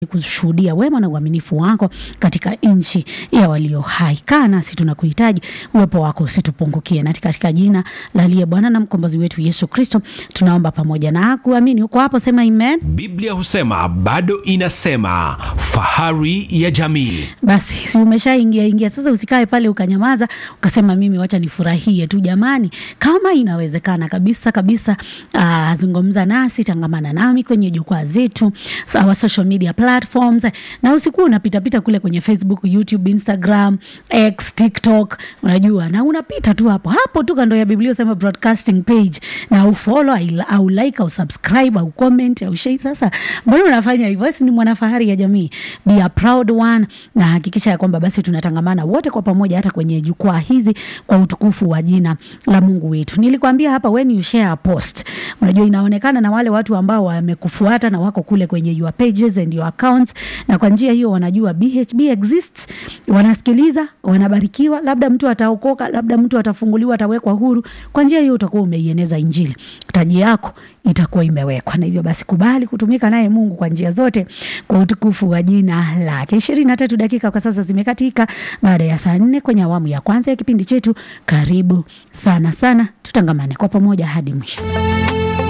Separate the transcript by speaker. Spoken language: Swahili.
Speaker 1: kushuhudia wema na uaminifu wako katika nchi ya walio hai. Kaa nasi, tunakuhitaji, uwepo wako usitupungukie, na katika jina la aliye Bwana na mkombozi wetu Yesu Kristo tunaomba pamoja na kuamini. Uko hapo, sema amen.
Speaker 2: Biblia husema bado inasema, fahari ya jamii.
Speaker 1: Basi si umeshaingia ingia sasa, usikae pale ukanyamaza ukasema mimi wacha nifurahie tu. Jamani, kama inawezekana kabisa kabisa, uh, zungumza nasi, tangamana nami kwenye jukwaa zetu, our social media platforms, na usikuwa unapitapita kule kwenye Facebook, YouTube, Instagram, X, TikTok, unajua, na unapita tu hapo hapo tu kando ya Biblia usema broadcasting page, na ufollow au like au subscribe au comment au share. Sasa mbona unafanya hivyo? Wewe ni mwanafahari ya jamii, be a proud one, na hakikisha ya kwamba basi tunatangamana wote kwa pamoja, hata kwenye jukwaa hizi kwa utukufu wa jina la Mungu wetu. Nilikwambia hapa, when you share a post, unajua inaonekana na wale watu ambao wamekufuata na wako kule kwenye your pages and your accounts, na kwa njia hiyo wanajua BHB exists, wanasikiliza, wanabarikiwa, labda mtu ataokoka, labda mtu atafunguliwa, atawekwa huru. Kwa njia hiyo utakuwa umeieneza Injili, taji yako itakuwa imewekwa, na hivyo basi kubali kutumika naye Mungu kwa njia zote kwa utukufu wa jina lake. ishirini na tatu dakika kwa sasa zimekatika baada ya saa nne kwenye awamu ya kwanza ya kipindi chetu. Karibu sana sana, tutangamane kwa pamoja hadi mwisho.